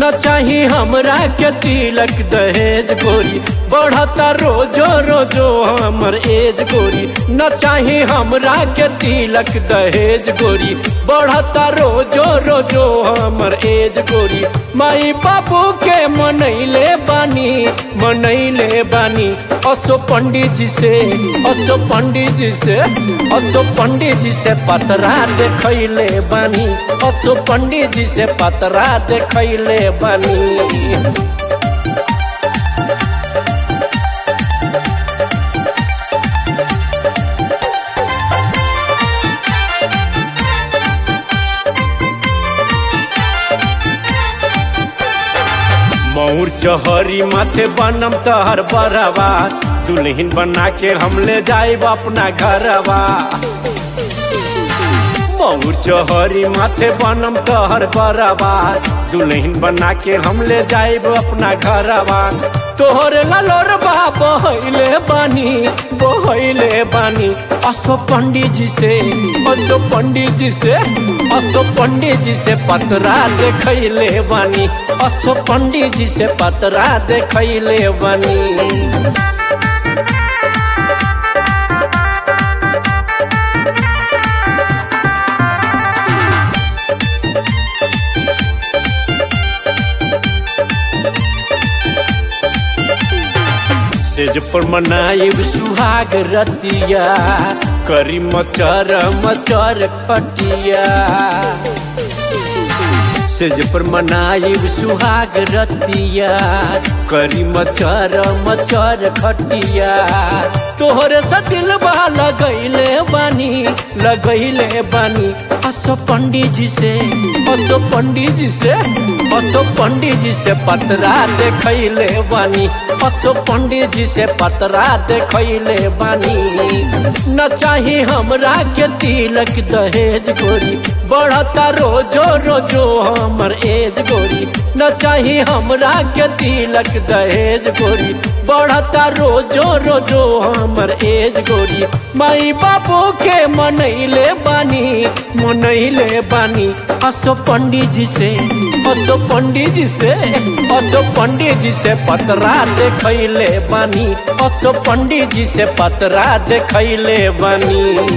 न चाही हमरा के तिलक दहेज गोरी बढ़ता रोजो रोजो हमर एज गोरी न चाही हमरा के तिलक दहेज गोरी बढ़ता रोजो रोजो हमर एज गोरी माई बाबू के मनैले बानी मनैले बानी असो पंडित जी से असो पंडित जी से असो पंडित जी से पतरा देखैले बानी असो पंडित जी से पतरा देखैले बानी मऊर चहरी माथे बनम तहर बरवा दुल्हन बना के हम ले जाइब अपना घरवा मऊर चहरी माथे बनम तहर बरवा दुल्हन बना के हम ले जाइब अपना घरवा तोहर ललोरबा बहैले बानी बहैले बानी असो पंडित जी से असो पंडित जी से असो पंडित जी से पतरा देखैले बानी असो पंडित जी से पतरा देखैले बानी तेज पर मनाइब सुहाग रतिया करी मचर मचर खटिया तेज पर मनाइब सुहाग रतिया करी मचर मचर खटिया तोहरे से दिलबा लगैले बानी लगैले बानी असो पंडित जी से असो पंडित जी से असो पंडित जी से पतरा देखैले बानी असो पंडित जी से पतरा देखैले बानी न चाही हमरा के तिलक दहेज गोरी बढ़ता रोजो रोजो हमर एज गोरी न चाही हमरा के तिलक दहेज गोरी बढ़ता रोजो रोजो हमर एज गोरी माई बाबू के मनैले बानी मनैले बानी असो पंडित जी से असो पंडित जी से असो पंडित जी से पतरा देखैले बानी असो पंडित जी से पतरा देखैले बानी